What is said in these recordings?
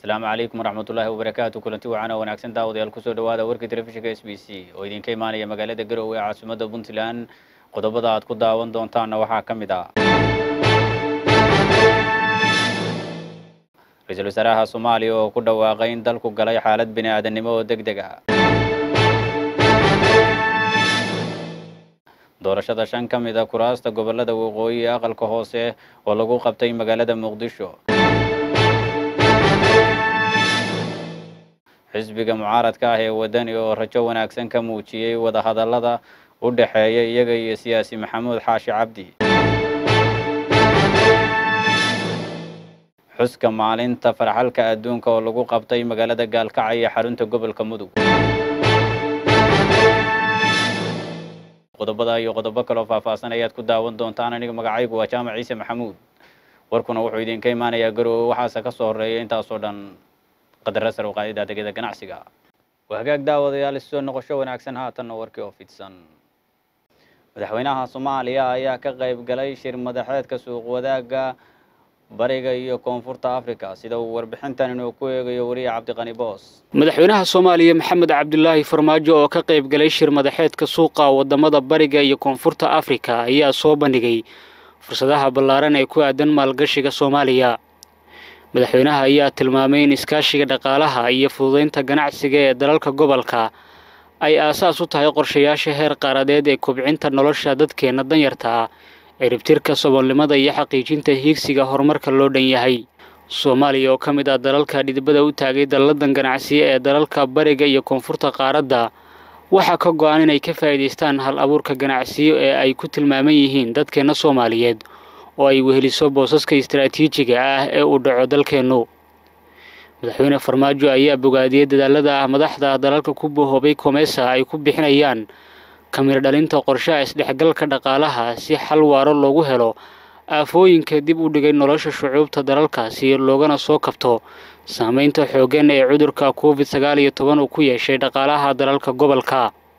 asalaamu calaykum waraxmatullaahi wabarakaatu kulanti wacaana wanaagsan daawadayaal kusoo dhawaada warka telefishinka s b c oo idinka imaanaya magaalada garowe ee caasimadda puntland qodobada aad ku daawan doontaanna waxaa ka mid ah ra-iisul wasaaraha soomaaliya oo ku dhawaaqay in dalku galay xaalad bini aadannimo oo deg deg ah doorashada shan ka mid a kuraasta gobolada waqooyi ee aqalka hoose oo lagu qabtay magaalada muqdisho xisbiga mucaaradka ah ee wadani oo rajo wanaagsan ka muujiyey wadahadallada u dhexeeya iyaga iyo siyaasi maxamuud xaashi cabdi xuska maalinta farxalka adduunka oo lagu qabtay magaalada gaalkacyo iyo xarunta gobolka mudug qodobada iyo qodobo kaloo faahfaahsan ayaad ku daawan doontaan aniga magacaygu waa jaamac ciise maxamuud warkuna wuxuu idinka imaanayaa garowe waxaase ka soo horeeya intaasoo dhan qadara sar uqaadida adeegyada ganacsiga waa hagaag daawadayaal isoo noqosho wanaagsan haatanna warkii oo fidsan madaxweynaha soomaaliya ayaa ka qayb galay shir madaxeedka suuq wadaagga bariga iyo koonfurta africa sida uu warbixintan inuu ku eegayo wariye cabdiqani boos madaxweynaha soomaaliya maxamed cabdilaahi farmaajo oo ka qayb galay shir madaxeedka suuqa wadamada bariga iyo koonfurta afrika ayaa soo bandhigay fursadaha ballaaran ee ku aadan maalgashiga soomaaliya madaxweynaha ayaa tilmaamay in iskaashiga dhaqaalaha iyo fududaynta ganacsiga ee dalalka gobolka ay aasaas u tahay qorshayaasha heer qaaradeed ee kobcinta nolosha dadkeenna danyarta ah ciribtirka saboolnimada iyo xaqiijinta hiigsiga horumarka loo dhan yahay soomaaliya oo ka mid ah dalalka dhidibada u taagay dalladan ganacsiye ee dalalka bariga iyo koonfurta qaaradda waxaa ka go-an inay ka faa'iidaystaan hal abuurka ganacsiyo ee ay ku tilmaaman yihiin dadkeenna soomaaliyeed oo ay weheliso boosaska istaraatiijiga ah ee uu dhaco dalkeennu madaxweyne farmaajo ayaa bogaadiyey dadaalada ah madaxda dalalka ku bohoobay komeesa ay ku bixinayaan kamir dhalinta qorshaha isdhexgalka dhaqaalaha si xal waaro loogu helo aafooyinka dib u dhigay nolosha shucuubta dalalkaasi loogana soo kabto saameynta xooggan ee cudurka covid sagaal iyo toban uu ku yeeshay dhaqaalaha dalalka gobolka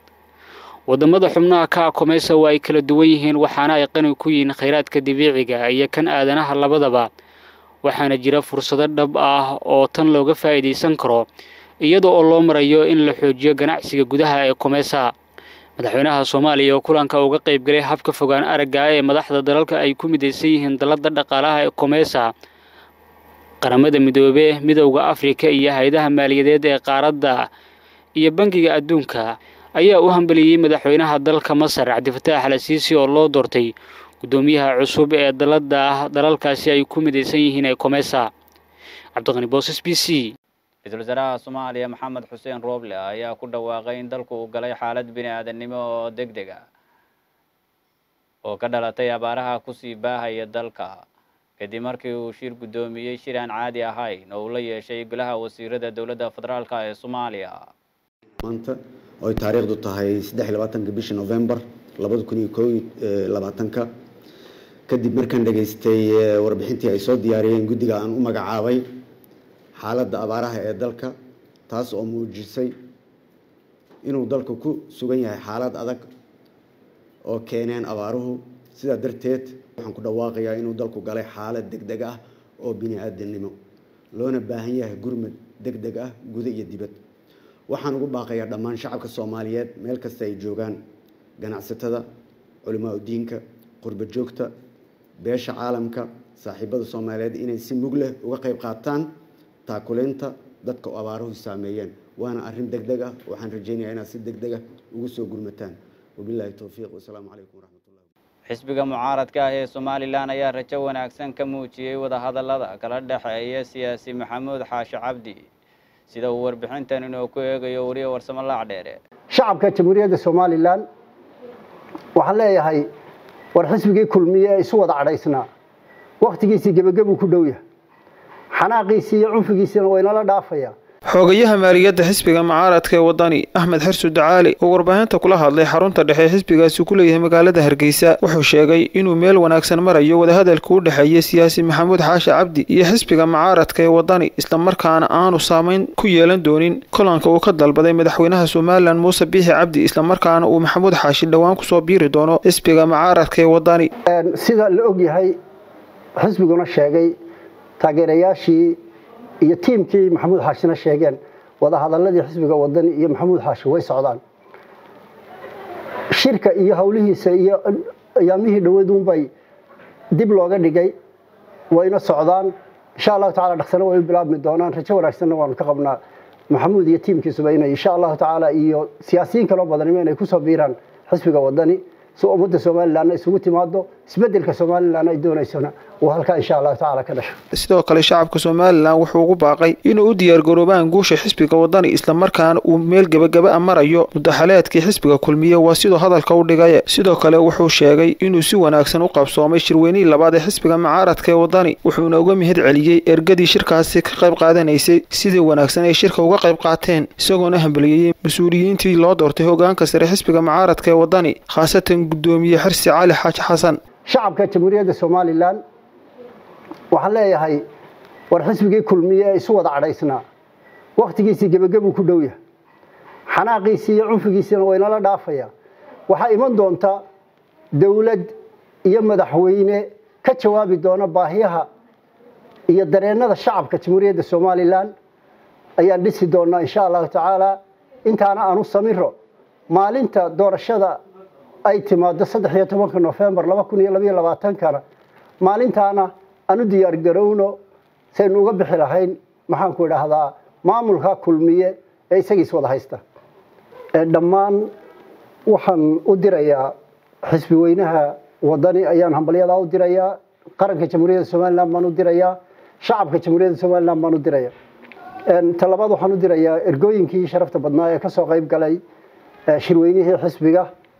wadamada xubnaha ka akomeysa waa ay kala duwan yihiin waxaana ay qani ku yihiin khayraadka dabiiciga iyo kan aadanaha labadaba waxaana jira fursado dhab ah oo tan looga faa'iidaysan karo iyada oo loo marayo in la xoojiyo ganacsiga gudaha ee komesa madaxweynaha soomaaliya oo kulanka uga qayb galay habka fogaan aragga ee madaxda dalalka ay ku midaysan yihiin dallada dhaqaalaha ee komesa qaramada midoobe midowda afrika iyo hay-adaha maaliyadeed ee qaaradda iyo bangiga adduunka ayaa u hambaliyey madaxweynaha dalka masar cabdifataax al siisi oo loo doortay guddoomiyaha cusub ee dalada dalalkaasi ay ku midaysan yihiin ee komesa cabdiqani boos s b c ra-iisul wasaaraha soomaaliya maxamed xuseen rooble ayaa ku dhawaaqay in dalku uu galay xaalad bini aadannimo oo deg deg ah oo ka dhalatay abaaraha kusii baahaya dalka kadib markii uu shir guddoomiyey shir aan caadi ahayn oo uu la yeeshay golaha wasiirada dowladda federaalka ee soomaaliya maanta oo ay taariikhdu tahay saddex iyo labaatanka bisha novembar labada kun iyo koo iyo labaatanka kadib markaan dhageystay warbixintii ay soo diyaariyeen guddiga aan u magacaabay xaaladda abaaraha ee dalka taas oo muujisay inuu dalku ku sugan yahay xaalad adag oo keeneen abaaruhu sidaa darteed waxaan ku dhawaaqayaa inuu dalku galay xaalad deg deg ah oo bini aadamnimo loona baahan yahay gurmad deg deg ah guda iyo dibad waxaan ugu baaqayaa dhammaan shacabka soomaaliyeed meel kasta ay joogaan ganacsatada culimaa diinka qurba joogta beesha caalamka saaxiibada soomaaliyeed inay si mug leh uga qayb qaataan taakuleynta dadka oo abaaruhu saameeyeen waana arrin deg deg ah waxaan rajeynayaa inaad si deg deg ah ugu soo gurmataan wabilaahi towfiiq wasalaamu calaykum waraxmatullahi xisbiga mucaaradka ah ee somalilan ayaa rajo wanaagsan ka muujiyey wadahadallada kala dhexeeya siyaasi maxamuud xaashi cabdi sida uu warbixintan inuu ku eegayo wariye warsamo laacdheere shacabka jamhuuriyadda somalilan waxaan leeyahay war xisbigii kulmiye ee isu wada cadhaysnaa wakhtigiisii gebagabuu ku dhow yahay xanaaqiisii iyo cunfigiisiina waynala dhaafaya xoogayaha maaliyadda xisbiga mucaaradka ee wadani axmed xirsu dacaali oo warbaahinta kula hadlay xarunta dhexe xisbigaasi ku leeyahay magaalada hargeysa wuxuu sheegay inuu meel wanaagsan marayo wadahadalka u dhexeeya siyaasi maxamuud xaashi cabdi iyo xisbiga mucaaradka ee wadani islamarkaana aanu saameyn ku yeelan doonin kulanka uu ka dalbaday madaxweynaha somalilan muuse biixi cabdi islamarkaana uu maxamuud xaashi dhowaan kusoo biiri doono xisbiga mucaaradka ee wadani sida la ogyahay xisbiguna sheegay taageerayaashii iyo tiimkii maxamuud xaashina sheegeen wadahadaladii xisbiga wadani iyo maxamuud xaashi way socdaan shirka iyo howlihiisa iyo ayaamihii dhawaduunbay dib looga dhigay wayna socdaan insha allahu tacala dhaqsana way u bilaabmi doonaan rajo wanaagsanna waanu ka qabnaa maxamuud iyo tiimkiisuba inay insha allahu tacaala iyo siyaasiyiin kaloo badanimo inay kusoo biiraan xisbiga wadani si ummadda somalilanna isugu timaado isbedelka somalilan ay doonaysona uu halkaa insha allahu tacaala ka dhasho sidoo kale shacabka somalilan wuxuu ugu baaqay inuu u diyaargaroobaan guusha xisbiga wadani islamarkaana uu meel gebagaba a marayo mudaxaleedkii xisbiga kulmiye waa siduu hadalka u dhigay sidoo kale wuxuu sheegay inuu si wanaagsan u qabsoomay shirweynihii labaad ee xisbiga mucaaradka ee wadani wuxuuna uga mahad celiyey ergadii shirkaasi ka qayb qaadanaysay sidii wanaagsan ay shirka uga qayb qaateen isagoona hambaliyeeyey mas-uuliyiintii loo doortay hogaanka sare xisbiga mucaaradka ee wadani khaasatan gudoomiye xirsi cali xaaji xasan shacabka jamhuuriyadda somalilan waxaan leeyahay war xisbigii kulmiye ee isu wada cadhaysnaa wakhtigiisii gebagabuu ku dhow yahay xanaaqiisii iyo cunfigiisiina waynala dhaafaya waxaa iman doonta dowlad iyo madaxweyne ka jawaabi doona baahiyaha iyo dareennada shacabka jamhuuriyadda somalilan ayaan dhisi doonaa insha allahu tacaala intaana aanu samiro maalinta doorashada ay timaado saddex iyo tobanka nofembar laba kun iyo labaiyo labaatankana maalintaana aan u diyaar garowno saynu uga bixi lahayn maxaanku idhaahdaa maamulka kulmiye ee isagiis wada haysta dhammaan waxaan u dirayaa xisbi weynaha wadani ayaan hambalyadaa u dirayaa qaranka jamhuuriyadda somalilan baan u dirayaa shacabka jamhuuriyadda somalilan baan u diraya talabaad waxaan u dirayaa ergooyinkii sharafta badnaa ee kasoo qayb galay shirweynihii xisbiga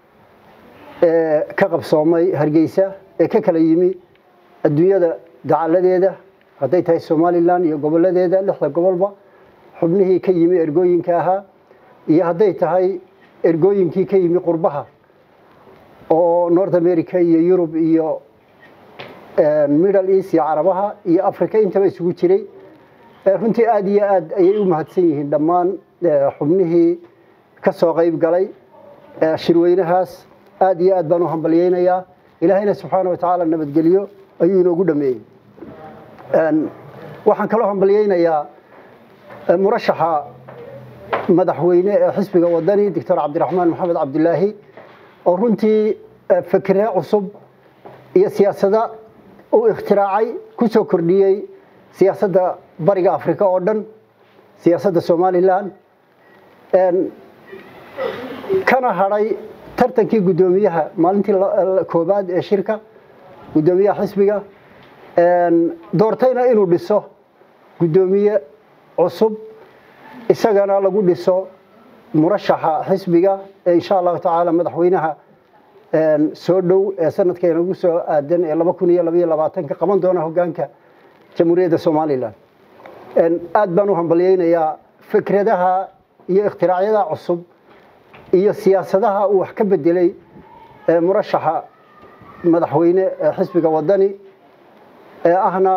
ee ka qabsoomay hargeysa ee ka kala yimi adduunyada dacaladeeda hadday tahay somalilan iyo goboladeeda lixda gobolba xubnihii ka yimi ergooyinka ahaa iyo hadday tahay ergooyinkii ka yimi qurbaha oo north america iyo yurub iyo middle east iyo carabaha iyo africa intaba isugu jiray runtii aada iyo aad ayay u mahadsan yihiin dhammaan xubnihii ka soo qayb galay shirweynahaas aada iyo aad baan u hambalyeynayaa ilaahayna subxaana wa tacaala nabadgelyo ayuu inoogu dhameeyey waxaan kaloo hambalyeynayaa murashaxa madaxweyne ee xisbiga wadani doctor cabdiraxmaan maxamed cabdilaahi oo runtii fikre cusub iyo siyaasada uu ikhtiraacay ku soo kordhiyey siyaasadda bariga africa oo dhan siyaasadda somalilan kana hadhay tartankii guddoomiyaha maalintii koobaad ee shirka guddoomiyaha xisbiga doortayna inuu dhiso guddoomiye cusub isagana lagu dhiso murashaxa xisbiga ee insha allahu tacaala madaxweynaha soo dhow ee sanadkeena ugu soo aadan ee laba kun iyo labaiyo labaatanka qaban doona hogaanka jamhuuriyadda somalilan aad baan u hambalyeynayaa fikradaha iyo ikhtiraacyadaa cusub iyo siyaasadaha uu wax ka bedelay murashaxa madaxweyne ee xisbiga wadani ee ahna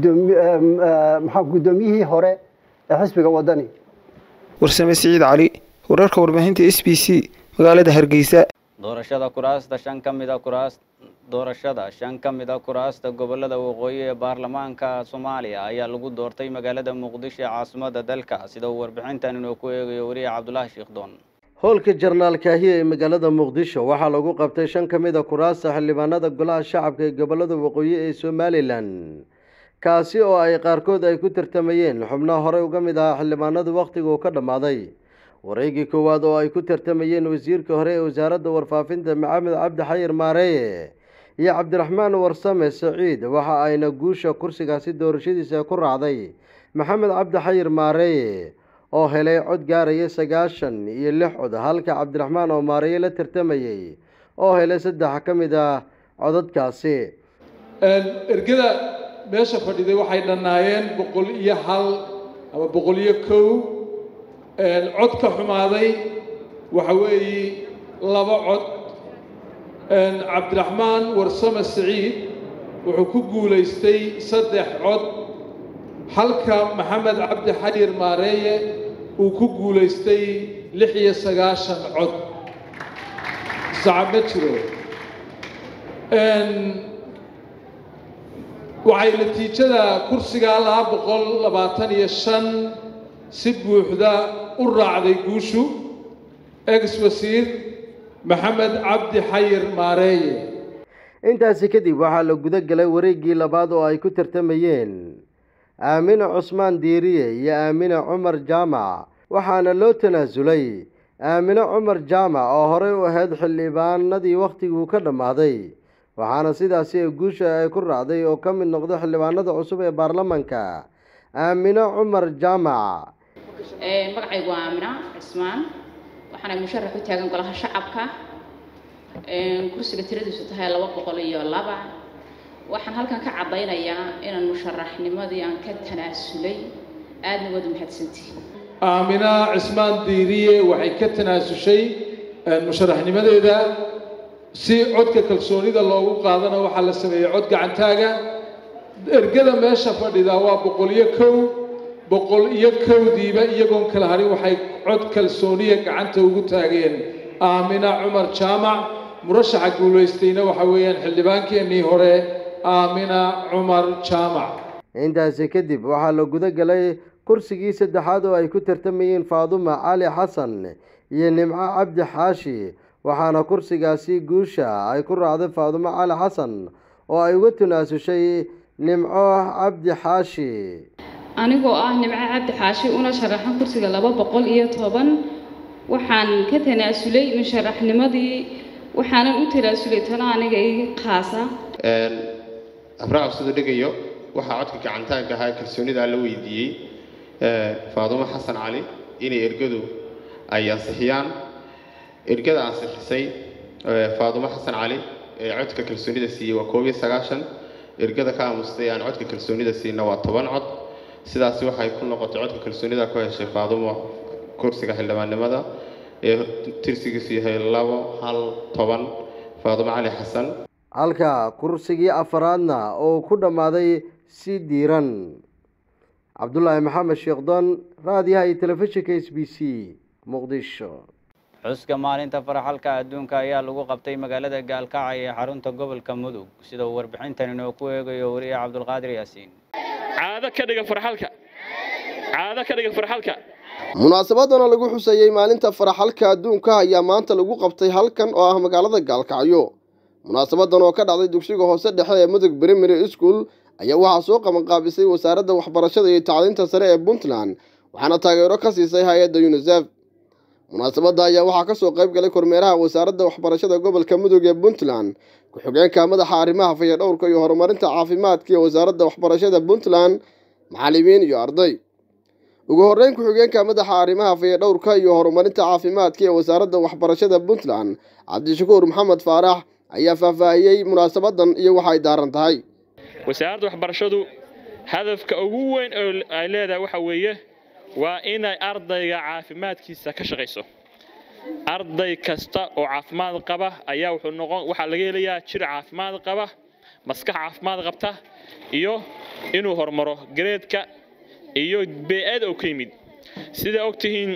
maxaa guddoomiyihii hore ee xisbiga wadani warsame siciid cali wararka warbaahinta s b c magaalada hargeysa doorashada kuraasta shan ka mid a kuraas doorashada shan ka mid a kuraasta gobolada waqooyi ee baarlamaanka soomaaliya ayaa lagu doortay magaalada muqdisho ee caasimada dalka sida uu warbixintan inuu ku eegayo wariye cabdulaahi sheekdoon howlka jarnaal kaahiye ee magaalada muqdisho waxaa lagu qabtay shan ka mid a kuraasta xildhibaanada golaha shacabka ee gobolada waqooyi ee somalilan kaasi oo ay qaarkood ay ku tartamayeen xubnaha horey uga mid ahaa xildhibaanadu wakhtiga uu ka dhammaaday wareegii koowaad oo ay ku tartamayeen wasiirka hore ee wasaaradda warfaafinta maxamed cabdi xayir maareeye iyo cabdiraxmaan warsame saciid waxa ayna guusha kursigaasi doorashadiisa ku raacday maxamed cabdi xayir maareeye oo helay cod gaaraya sagaashan iyo lix cod halka cabdiraxmaan oo maareeye la tartamayey oo helay saddex ka mid ah codadkaasi ergada meesha fadhiday waxay dhannaayeen boqol iyo hal ama boqol iyo kow cod ka xumaaday waxa weeye laba cod cabdiraxmaan warsame siciid wuxuu ku guulaystay saddex cod halka maxamed cabdi xayir maareeye uu ku guulaystay lix iyo sagaashan cod sacab ma jiro waxay natiijada kursiga laba boqol labaatan iyo shan si buuxda u raacday guushu ex wasiir maxamed cabdi xayir maareeye intaasi kadib waxaa la guda galay wareeggii labaad oo ay ku tartamayeen aamine cusmaan diiriye iyo aamine cumar jaamac waxaana loo tanaasulay aamine cumar jaamac oo horey u ahayd xildhibaanadii wakhtiguu ka dhammaaday waxaana sidaasi ee guusha ay ku raacday oo ka mid noqday xildhibaanada cusub ee baarlamanka aamine cumar jaamac magacaygu waa aamina cismaan waxaana musharax u taagan golaha shacabka kursiga tiradiisu tahay laba boqol iyo laba waxaan halkan ka caddaynayaa inaan musharaxnimadii aan ka tanaasulay aadna waad umahadsantihi aamina cismaan diiriye waxay ka tanaasushay musharaxnimadeeda si codka kalsoonida loogu qaadana waxaa la sameeyey cod gacantaaga ergada meesha fadhida waa boqol iyo kow boqol iyo kowdiiba iyagoon kala harin waxay cod kalsooniya gacanta ugu taageen aamina cumar jaamac murashaxa guulaystayna waxa weeyaan xildhibaankeenii hore aamina cumar jaamac intaasi kadib waxaa la guda galay kursigii saddexaad oo ay ku tartamayeen faaduma cali xasan iyo nimco cabdi xaashi waxaana kursigaasi guusha ay ku raacday faadumo cali xasan oo ay uga tanaasushay nimco cabdi xaashi anigoo ah nimco cabdi xaashi una sharaxan kursiga laba boqol iyo toban waxaan ka tanaasulay musharaxnimadii waxaanan u tanaasulay tana aniga ii qaasa abraac siduu dhigayo waxaa codka gacantaanka ahaa kalsoonida la weydiiyey faadumo xasan cali inay ergadu ay ansixiyaan ergada ansixisay faadumo xasan cali ee codka kalsoonida siiyey waa koob iyo sagaashan ergada ka aamustay aan codka kalsoonida siina waa toban cod sidaasi waxay ku noqotay codka kalsoonida ku heshay faadumo kursiga xildhibaannimada ee tirsigiisu yahay labo hal toban faadumo cali xasan halka kursigii afaraadna oo ku dhammaaday si diiran cabdulaahi maxamed sheekhdon raadiyaha iyo telefishinka s b c muqdisho xuska maalinta faraxalka adduunka ayaa lagu qabtay magaalada gaalkacyo ee xarunta gobolka mudug sida uu warbixintan inoo ku eegayo wariye cabdulqaadir yaasiin caado ka dhiga farxalka caado ka dhiga farxalka munaasabadana lagu xusayey maalinta faraxalka adduunka ayaa maanta lagu qabtay halkan oo ah magaalada gaalkacyo munaasabadan oo ka dhacday dugsiga hoose dhexe ee mudug primary school ayaa waxaa soo qabanqaabisay wasaaradda waxbarashada iyo tacliinta sare ee puntland waxaana taageero ka siisay hay-adda unisef munaasabadda ayaa waxaa kasoo qayb galay kormeeraha wasaaradda waxbarashada gobolka mudug ee puntland ku-xigeenka madaxa arrimaha fayadhowrka iyo horumarinta caafimaadka ee wasaaradda waxbarashada puntland macalimiin iyo arday ugu horreyn ku-xigeenka madaxa arrimaha fayadhowrka iyo horumarinta caafimaadka ee wasaaradda waxbarashada puntland cabdishakuur maxamed faarax ayaa faahfaahiyey munaasabadan iyo waxay daaran tahay wasaaradda waxbarashadu hadafka ugu weyn oo ay leedahay waxa weeye waa inay ardayga caafimaadkiisa ka shaqayso arday kasta oo caafimaad qaba ayaa wuxuu noqon waxaa laga helayaa jir caafimaad qaba maskax caafimaad qabta iyo inuu horumaro gareedka iyo bee-aad oo ka yimid sidaa ogtihiin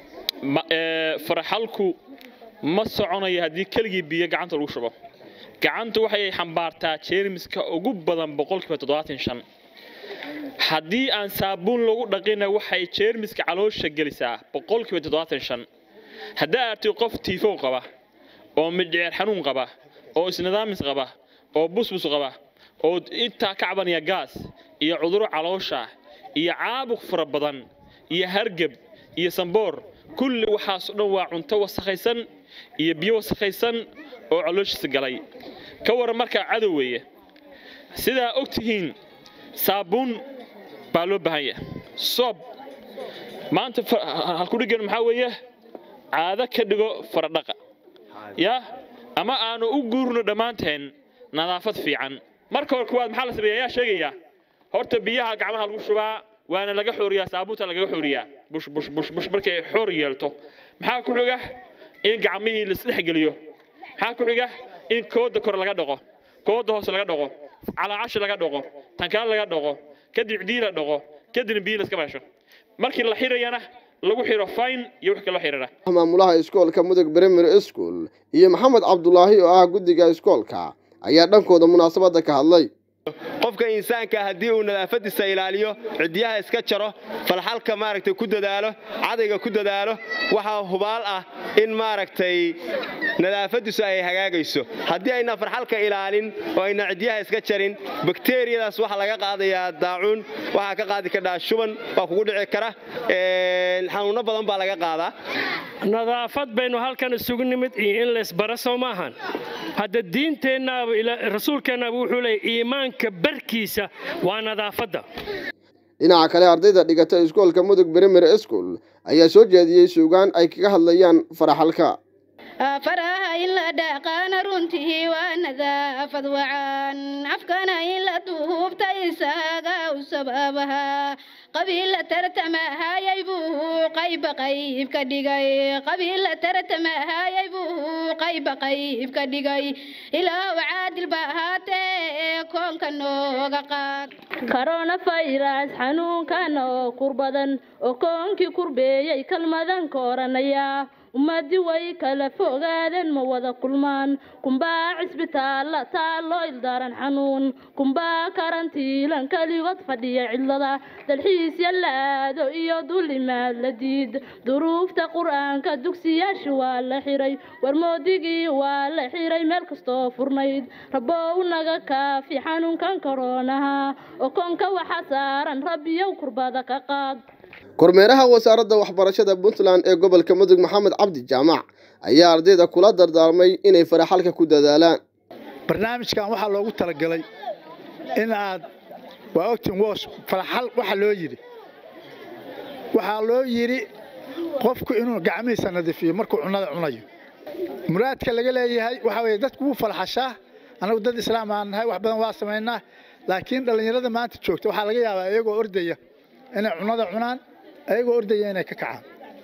faraxalku ma soconayo haddii keligii biyo gacanta lagu shubo gacantu waxay xambaartaa jeermiska ugu badan boqolkiiba toddobaatan shan haddii aan saabuun lagu dhaqina waxay jeermiska caloosha gelisaa boqolkiiba toddobaatan shan haddaa artay qof tiifow qaba oo midhceer xanuun qaba oo isnidaamis qaba oo busbus qaba oo intaa ka cabanaya gaas iyo cuduro caloosha iyo caabuq fara badan iyo hargeb iyo samboor kulli waxaasoo dhan waa cunto wasakhaysan iyo biyo wasakhaysan oo calooshiisa galay ka waran markaa cadow weeye sidaa og tihiin saabuun baa loo baahan yahay soob maanta halkudhigan maxaa weeye caado ka dhigo faradhaqa yaa ama aanu u guurno dhammaanteen nadaafad fiican marka hore kuwaad maxaa la sameeya ayaa sheegaya horta biyaha gacmaha lagu shubaa waana laga xooriyaa saabuunta lagaga xooriyaa bush bush bush bush markay xoor yeelto maxaa ku xiga in gacmihii la isdhex geliyo maxaa ku xiga in kooda kore laga dhaqo kooda hoose laga dhaqo calaacashi laga dhaqo tankaan laga dhaqo kadib cidii la dhaqo kadibna biyo la iska baasho markii la xirayana lagu xiro fine iyo wix kaloo xirana maamulaha iskoolka mudug primary school iyo maxamed cabdulaahi oo ah guddiga iskoolka ayaa dhankooda munaasabadda ka hadlay qofka insaanka haddii uu nadaafadiisa ilaaliyo ciddiyaha iska jaro falxalka maaragtay ku dadaalo cadayga ku dadaalo waxaa hubaal ah in maaragtay nadaafadiisu ay hagaagayso haddii ayna farxalka ilaalin oo ayna ciddiyaha iska jarin bakteriyadaas waxaa laga qaadayaa daacuun waxaa ka qaadi kadhaa shuban waa kugu dhici kara xanuunno badan baa laga qaadaa nadaafad baynu halkan isugu nimid iyo in laysbara soo maahan hadda diinteennaaba rasuulkeennaaba wuxuu leeyay iimaanka barkiisa waa nadaafadda dhinaca kale ardayda dhigata iskoolka mudug primary school ayaa soo jeediyey suugaan ay kaga hadlayaan faraxalka faraha in la dhaqaana runtii waa nadaafad wacan afkana in la duubta isaga u sababaha qabiilla tartamahayay buu qayba qayb ka dhigay qabiilla tartamahayay buu qayba qayb ka dhigay ilaahu caadil ba ahaatee koonka nooga qaad coronavirus xanuunkan oo kur badan oo koonkii kurbeeyey kalmadan ka oranaya ummadii way kala fogaadeen ma wada kulmaan kumbaa cisbitaalla taalloo ildaran xanuun kumbaa karantiilan keligood fadhiya cidlada dalxiis yallaado iyo dulimaad la diid duruufta qur-aanka dugsiyaasha waa la xiray warmoodigii waa la xiray meel kastoo furnayd rabow naga kaafi xanuunkan koroonaha oo koonka waxa saaran rabbiyow kurbada ka qaad kormeeraha wasaaradda waxbarashada puntland ee gobolka mudug maxamed cabdi jaamac ayaa ardayda kula dardaarmay inay faraxalka ku dadaalaan barnaamijkan waxaa loogu talagalay in aad waa ogtiin woos faraxal waxa loo yidhi waxaa loo yidhi qofku inuu gacmihiisa nadiifiyo markuu cunnada cunayo muraadka laga leeyahay waxaa weeye dadku wuu falxashaa annagu dad islaam aan nahay wax badan waa samaynaa laakiin dhallinyarada maanta joogta waxaa laga yaabaa iyagoo ordaya inay cunnada cunaan ayagoo ordaya inay ka kacaan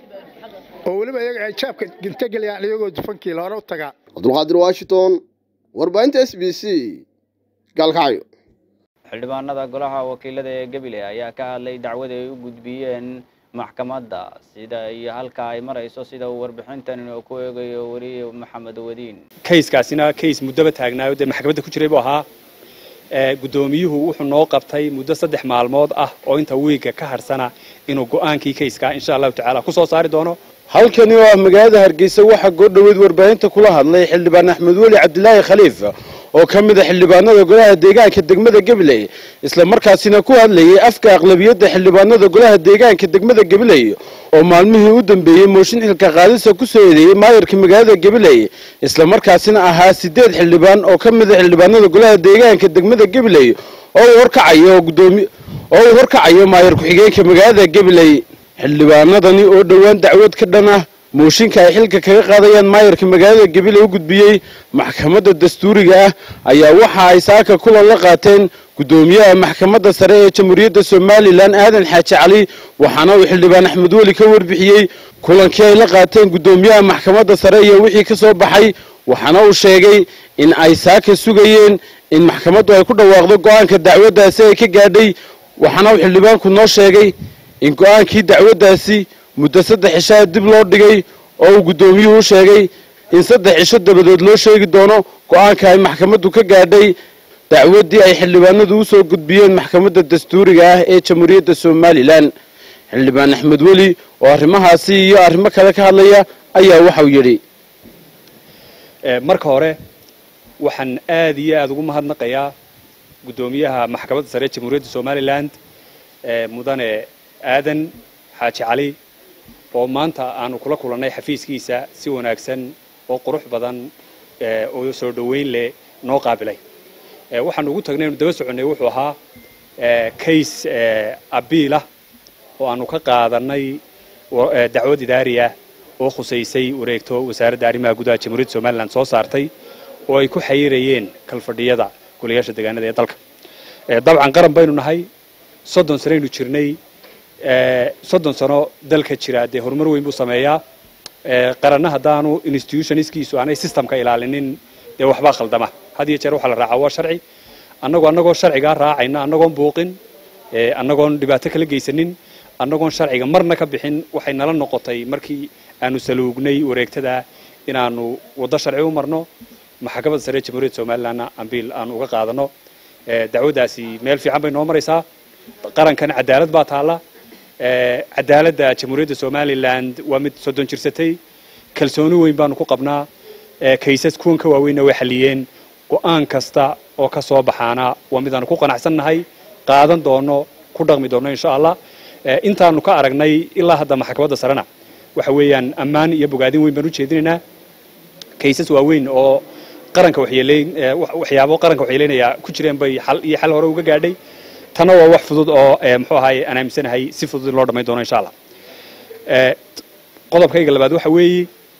oo weliba iyaga ay jaabka ginta geliyaan iyagoo dufankiila hore u tagaa cabdulqaadir washington warbaahinta s b c gaalkacyo xildhibaanada golaha wakiilada ee gebile ayaa ka hadlay dacwada ay u gudbiyeen maxkamadda sida iyo halka ay marayso sida uu warbixintan ku eegayo weriye maxamed wadiin kayskaasina kays muddaba taagnaayo dee maxkamadda ku jiray buu ahaa guddoomiyuhu wuxuu noo qabtay muddo saddex maalmood ah oo inta wiiga ka harsana inuu go'aankii kayskaa insha allahu tacaala ku soo saari doono halkani oo ah magaalada hargeysa waxaa goordhoweyd warbaahinta kula hadlay xildhibaan axmed weli cabdilaahi khaliif oo ka mid a xildhibaanada golaha deegaanka degmada gabiley isla markaasina ku hadlayay afka aqlabiyadda xildhibaanada golaha deegaanka degmada gabiley oo maalmihii u dambeeyey mooshin xilka qaadisa ku soo eedeeyey maayarka magaalada gabiley isla markaasina ahaa sideed xildhibaan oo ka mid a xildhibaanada golaha deegaanka degmada gabiley oo uu horkacayo gudoomi oo uu horkacayo maayar ku-xigeenka magaalada gabiley xildhibaanadani oo dhowaan dacwad ka dhan ah mooshinka ay xilka kaga qaadayaan maayarka magaalada gabiley u gudbiyey maxkamadda dastuuriga ah ayaa waxa ay saaka kulan la qaateen guddoomiyaha maxkamadda sare ee jamhuuriyadda somalilan aadan xaaji cali waxaana uu xildhibaan axmed weli ka warbixiyey kulankii ay la qaateen guddoomiyaha maxkamadda sare iyo wixii ka soo baxay waxaana uu sheegay in ay saaka sugayeen in maxkamaddu ay ku dhawaaqdo go'aanka dacwaddaasi ay ka gaadhay waxaana uu xildhibaanku noo sheegay in go'aankii dacwaddaasi muddo saddex cishaa dib loo dhigay oo uu guddoomiyuhu sheegay in saddex cisho dabadeed loo sheegi doono go'aanka ay maxkamaddu ka gaadhay dacwaddii ay xildhibaanadu u soo gudbiyeen maxkamadda dastuuriga ah ee jamhuuriyadda somalilan xildhibaan axmed weli oo arrimahaasi iyo arrimo kale ka hadlaya ayaa waxau yidhi marka hore waxaan aad iyo aada ugu mahadnaqayaa guddoomiyaha maxkamadda sare ee jamhuuriyadda somalilan mudane aadan xaaji cali oo maanta aanu kula kulannay xafiiskiisa si wanaagsan oo qurux badan oo soo dhoweyn leh noo qaabilay waxaanu ugu tagnay inu daba soconnay wuxuu ahaa kays abiilah oo aanu ka qaadanay dacwad idaariya oo khusaysay wareegto wasaaradda arrimaha gudaha jamhuuriyadda somalilan soo saartay oo ay ku xayirayeen kalfadhiyada golayaasha deegaanada ee dalka dabcan qaran baynu nahay soddon sanaynu jirnay soddon sano dalka jira dee horumar weyn buu sameeyaa qaranna haddaanu institutionskiisu aanay systemka ilaalinin dee waxbaa khaldama had iyo jeer waxaa la raacaa waa sharci annagoo annagoo sharcigaa raacayna annagoon buuqin annagoon dhibaato kala geysanin annagoon sharciga marna ka bixin waxay nala noqotay markii aanu saluugnay wareegtada inaanu waddo sharci u marno maxkamadda sare jamhuuriyadda somalilandna ambiil aanu uga qaadano dacwaddaasi meel fiican bay noo maraysaa qarankan cadaalad baa taalla cadaaladda jamhuuriyadda somaliland waa mid soddon jirsatay kalsooni weyn baanu ku qabnaa kaysas kuwan ka waaweynna way xalliyeen go-aan kasta oo ka soo baxaana waa midaanu ku qanacsannahay qaadan doono ku dhaqmi doono insha allah intaanu ka aragnay ilaa hadda maxkamadda sarena waxa weeyaan ammaan iyo bogaadin weyn baan u jeedinaynaa kaysas waaweyn oo qaranka waxyeeleyn waxyaabo qaranka waxyeeleynaya ku jireen bay xal iyo xal hore uga gaadhay tanna waa wax fudud oo muxuu ahaye aan aaminsanahay si fudud in loo dhammayn doono insha allah qodobkayga labaad waxa weeye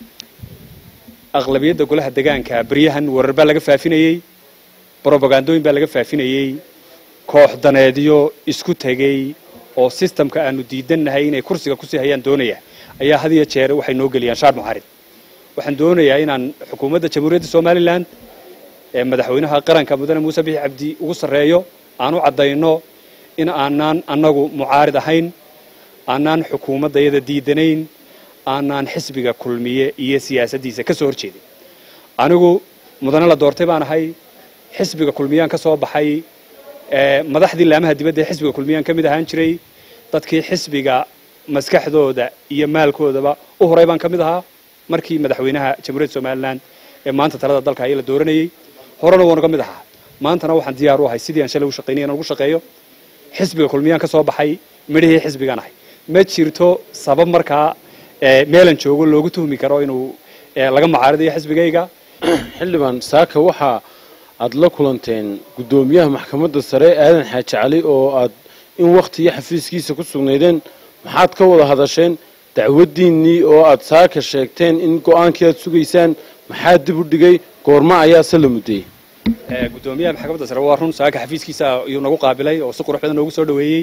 aqlabiyadda golaha degaanka beryahan warar baa laga faafinayey brobagandooyin baa laga faafinayey koox daneedyo isku tegey oo sistamka aanu diidannahay inay kursiga kusii hayaan doonaya ayaa had iyo jeer waxay noo geliyaan shaar muxaarid waxaan doonayaa inaan xukuumadda jamhuuriyadda somalilan ee madaxweynaha qaranka mudane muuse bixi cabdi ugu sarreeyo aan u caddayno in aanaan annagu mucaarid ahayn aanaan xukuumadda iyada diidanayn aanaan xisbiga kulmiye iyo siyaasaddiisa ka soo horjeedin anigu mudane la doortay baan ahay xisbiga kulmiyaan ka soo baxay madaxdii laamaha dibadda ee xisbiga kulmiyaan ka mid ahaan jiray dadkii xisbiga maskaxdooda iyo maalkoodaba u horay baan ka mid ahaa markii madaxweynaha jamhuuriyadda somalilan ee maanta talada dalka ayaa la dooranayey horena waanu ka mid ahaa maantana waxaan diyaar u ahay sidii aan shalay u shaqaynay inaan ugu shaqeeyo xisbiga kulmiyaan ka soo baxay midhihii xisbigaan ahay ma jirto sabab markaa meelan joogo loogu tuhmi karo inuu laga mucaaridayo xisbigayga xildhibaan saaka waxa aad la kulanteen guddoomiyaha maxkamadda sare aadan xaaji cali oo aad in wakti iyo xafiiskiisa ku sugnaydeen maxaad ka wada hadasheen dacwaddiinnii oo aad saaka sheegteen in go-aankii aad sugaysaan maxaa dib u dhigay goorma ayaa se la muddeyey guddoomiyaha maxkamadda sare waa run saaka xafiiskiisa ayuu nagu qaabilay oo si qurux badan noogu soo dhoweeyey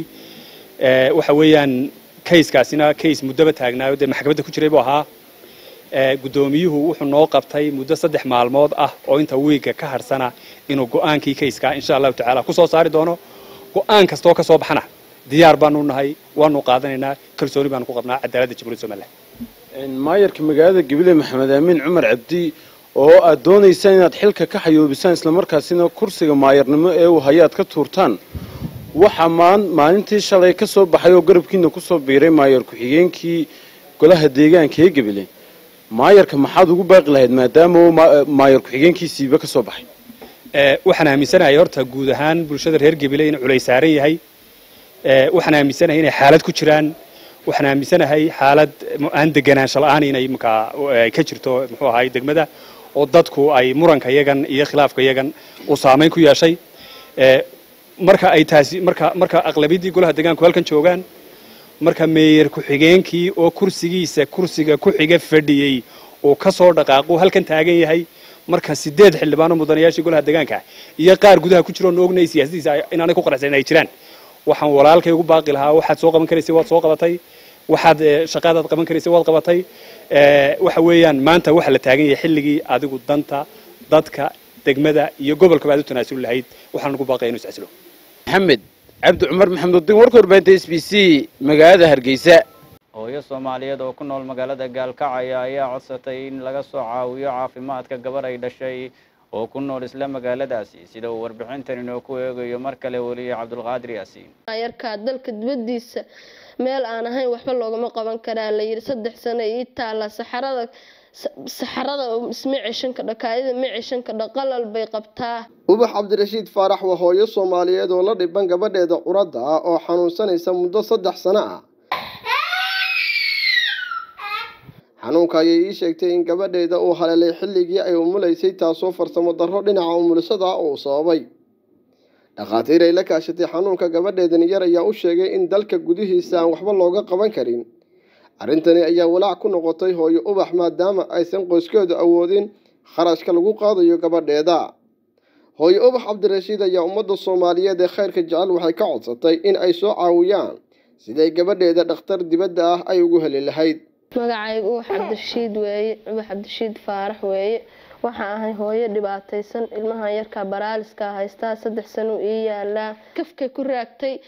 waxa weeyaan kayskaasina kays muddaba taagnaayo dee maxkamadda ku jiray buu ahaa guddoomiyuhu wuxuu noo qabtay muddo saddex maalmood ah oo inta wiigga ka hadhsana inuu go-aankii kayskaa insha allahu tacaala ku soo saari doono go-aan kastoo ka soo baxana diyaar baanu nahay waanu qaadanaynaa kalsooni baanu ku qabnaa cadaaladda jamhuuriyadda somaliland maayarka magaalada gabiley maxamed aamin cumar cabdi oo aad doonaysaan inaad xilka ka xayoobisaan islamarkaasina kursiga maayarnimo ee uu hayo aad ka tuurtaan waxaa maalintii shalay ka soo baxay oo garabkiina kusoo biiray maayar ku-xigeenkii golaha deegaanka ee gabiley maayarka maxaad ugu baaqi lahayd maadaama uu maayar ku-xigeenkiisiiba ka soo baxay waxaan aaminsanahay horta guud ahaan bulshada reer gabiley inuu culays saaran yahay waxaan aaminsanahay inay xaalad ku jiraan waxaan aaminsanahay xaalad aan deganaansho la-aan inay markaa ka jirto muxuu ahaay degmada oo dadku ay muranka yagan iyo khilaafka yagan uu saamayn ku yeeshay marka ay taasi marka marka aqlabiyaddii golaha deegaanku halkan joogaan marka meeyer ku-xigeenkii oo kursigiisa kursiga ku xiga fadhiyey uu ka soo dhaqaaqo halkan taagan yahay marka sideed xildhibaano mudanayaashii golaha deegaanka iyo qaar gudaha ku jiro oo ognay siyaasadiisa inaanay ku qanacsan ay jiraan waxaan walaalkay ugu baaqi lahaa waxaad soo qaban karaysay waad soo qabatay waxaad shaqaadaad qaban karaysay waad qabatay waxa weeyaan maanta waxa la taagan yahay xilligii adigu danta dadka degmada iyo gobolkaba aad u tanaasuli lahayd waxaan ugu baaqaya inuu iscasilo maxamed cabdi cumar maxamed udiin warka warbaahinta s b c magaalada hargeysa hooyo soomaaliyeed oo ku nool magaalada gaalkacaya ayaa codsatay in laga soo caawiyo caafimaadka gabar ay dhashay oo ku nool isla magaaladaasi sida uu warbixintan inoo ku eegayo mar kale weliye cabdulqaadir yaasiin yarkaa dalka dibadiisa meel aan ahayn waxba loogama qaban karaa la yidhi saddex sano ii taala saxarada saxarada isma ceshan kadha kaadida ma ceshan kadha qalal bay qabtaa ubax cabdirashiid faarax waa hooyo soomaaliyeed oo la dhiban gabadheeda curadda ah oo xanuunsanaysa muddo saddex sano ah xanuunka ayay ii sheegtay in gabadheeda uu haleelay xilligii ay umulaysay taasoo farsamo darro dhinaca umulisada ah uu sababay dhakhaatiir ay la kaashatay xanuunka gabadheedan yar ayaa u sheegay in dalka gudihiisa aan waxba looga qaban karin arrintani ayaa walaac ku noqotay hooyo ubax maadaama aysan qoyskeedu awoodin kharashka lagu qaadayo gabadheeda hooyo ubax cabdirashiid ayaa ummadda soomaaliyeed ee khayrka jecel waxay ka codsatay in ay soo caawiyaan siday gabadheeda dhakhtar dibadda ah ay ugu heli lahayd magacaygu ubax cabdirashiid weeye ubax cabdirashiid faarax weeye waxaa ahay hooyo dhibaataysan ilmahan yarkaa baraaliska haystaa saddex sano ii yaalaa kafkay ku raagtay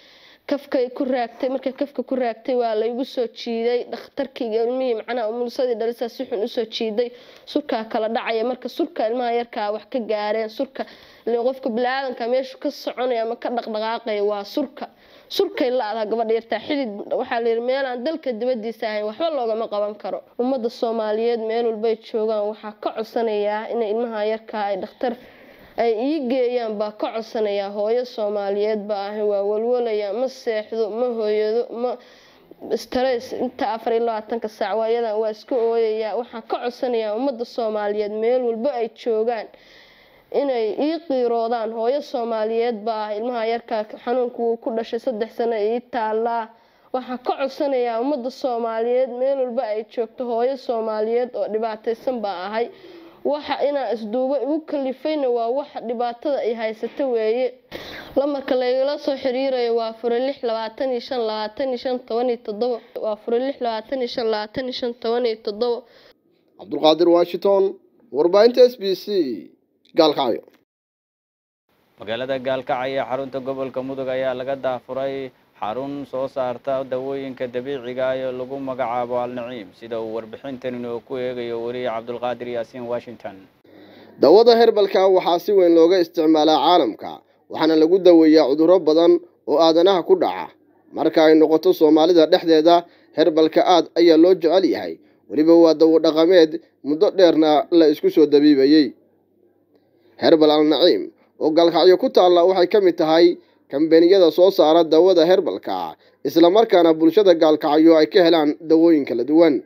kafkay ku raagtay markay kafka ku raagtay waa laygu soo jiiday dhakhtarkii ilmihii macnaha umulsadii dhalisaa si xun usoo jiiday surkaa kala dhacaya marka surka ilmaha yarkaa wax ka gaareen surka ilaa qofka biniaadanka meeshu ka soconaya ama ka dhaqdhaqaaqaya waa surka surkay la-daha gabadha yartaa xidid waxaa layidhi meel aan dalka dibadiisa ahayn waxba loogama qaban karo ummadda soomaaliyeed meel walbay joogaan waxaa ka codsanayaa inay ilmaha yarkaa ay dhakhtar ay ii geeyaan baa ka codsanayaa hooyo soomaaliyeed baa ahi waa walwalaya ma seexdo ma hooyado ma stress inta afar iyo labaatanka saac waayadan waa iska ooyayaa waxaan ka codsanayaa ummadda soomaaliyeed meel walba ay joogaan inay ii qiiroodaan hooyo soomaaliyeed baa ah ilmaha yarkaa xanuunka wuu ku dhashay saddex sano ii taallaa waxaan ka codsanayaa ummadda soomaaliyeed meel walba ay joogto hooyo soomaaliyeed oo dhibaataysan baa ahay waxa inaan isduubo igu kalifayna waa waxa dhibaatada ay haysato weeye lamarka laygala soo xiriirayo waa fure lix labaatan iyo shan labaatan iyo shan toban iyo toddobo waa fure lix labaatan iyo shan labaatan iyo shan toban iyo toddobo cabdulqaadir washington warbaahinta s b c gaalkacyo magaalada gaalkacyo ee xarunta gobolka mudug ayaa laga daafuray xarun soo saarta dawooyinka dabiiciga ah ee lagu magacaabo alnaciim sida uu warbixintan inoo ku eegayo weliya cabdulqaadir yaasiin washington dawada herbalka waxaa si weyn looga isticmaalaa caalamka waxaana lagu daweeyaa cudurro badan oo aadanaha ku dhaca marka ay noqoto soomaalida dhexdeeda herbalka aad ayaa loo jecel yahay weliba waa dawo dhaqameed muddo dheerna la isku soo dabiibayey herbal alnaciim oo gaalkacyo ku taalla waxay ka mid tahay kambaniyada soo saara dawada herbalka islamarkaana bulshada gaalkacyo ay ka helaan dawooyin kala duwan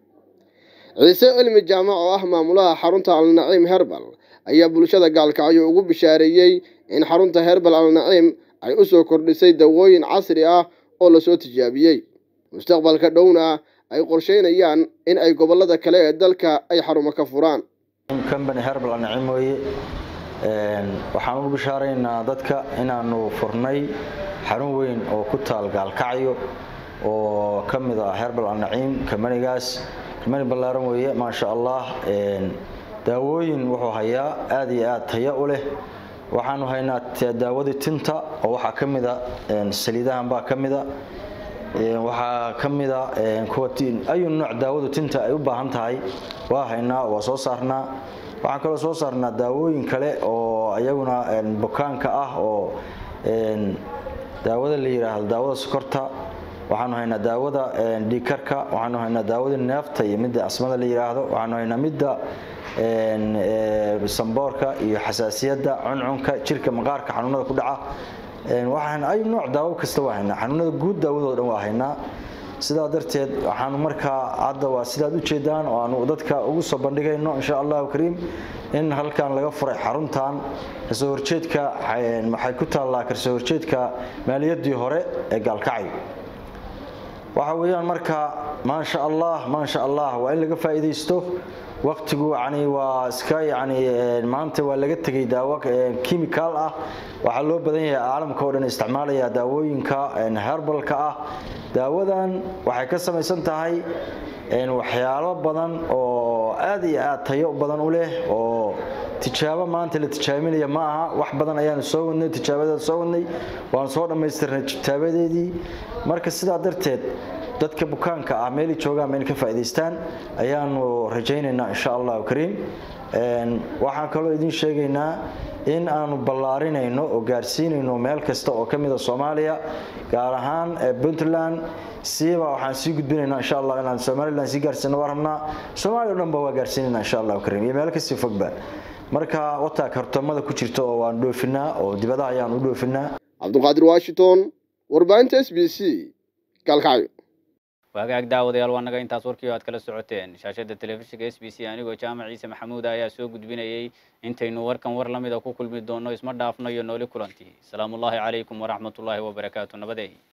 ciise cilmi jaamac oo ah maamulaha xarunta alnaciim herbal ayaa bulshada gaalkacyo ugu bishaareeyey in xarunta herbal alnaciim ay u soo kordhisay dawooyin casri ah oo lasoo tijaabiyey mustaqbalka dhowna ay qorsheynayaan in ay gobolada kale ee dalka ay xarumo ka furaan company herbal alnaciim weeye waxaan ugu bishaaraynaa dadka inaanu furnay xarun weyn oo ku taal gaalkacyo oo ka mid ah herbal alnaciim kamanigaas kamani ballaaran weeye maasha allah daawooyin wuxuu hayaa aad iyo aad tayo u leh waxaanu haynaa daawadii tinta oo waxaa ka mida saliidahan baa ka mida waxaa ka mida kuwa ayu nooc daawadu tinta ay u baahan tahay waa haynaa waa soo saarnaa waxaan kaloo soo saarnaa daawooyin kale oo iyaguna bukaanka ah oo daawada la yidhaahdo daawada sokorta waxaanu haynaa daawada dhiikarka waxaanu haynaa daawada neefta iyo midda asmada la yidhaahdo waxaanu haynaa midda samboorka iyo xasaasiyadda cuncunka jirka maqaarka xanuunada ku dhaca waxaan ay nooc daawo kasta waa haynaa xanuunada guud daawadoo dhan waa haynaa sidaa darteed waxaanu markaa hadda waa sidaad ujeedaan oo aanu dadka ugu soo bandhigayno insha allahu kariim in halkan laga furay xaruntan kasoo horjeedka waxay ku taallaa kasoo horjeedka maaliyadii hore ee gaalkacyo waxa weeyaan marka maasha allah maasha allah waa in laga faa'iidaysto waqtigu yani waa iska yani maanta waa laga tegay daawo kimikaal ah waxaa loo badan yahay caalamka oo dhan isticmaalaya daawooyinka herbalka ah daawadan waxay ka samaysan tahay waxyaalo badan oo aad iyo aad tayo badan u leh oo tijaabo maanta la tijaabinaya ma aha wax badan ayaanu soo wadnay tijaabadeeda soo wadnay waanu soo dhammaystirnay tijaabadeedii marka sidaa darteed dadka bukaanka ah meelay joogaan ma in ka faa'iidaystaan ayaanu rajaynaynaa insha allahu kariim waxaan kaloo idin sheegaynaa in aanu ballaarinayno oo gaarsiinayno meel kasta oo ka mida soomaaliya gaar ahaan puntland siiba waxaan sii gudbinaynaa insha allah inaan somaliland sii gaarsiino waa rabnaa soomaaliya o dhan ba waa gaarsiinaynaa insha allahu kariim iyo meel kasii fogba marka wataa kartoomada ku jirta oo waan dhoofinaa oo dibadaha ayaan u dhoofinaa cabdulqaadir washington warbaahinta s b c gaalkacyo waagaag daawadayaal waa naga intaas warkii oo aad kala socoteen shaashada telefishinka s b c anigoo jaamac ciise maxamuud ayaa soo gudbinayay intaynu warkan war lamida ku kulmi doono isma dhaafno iyo nooli kulantii asalaamu ullaahi calaykum waraxmatullaahi wabarakaatu nabadey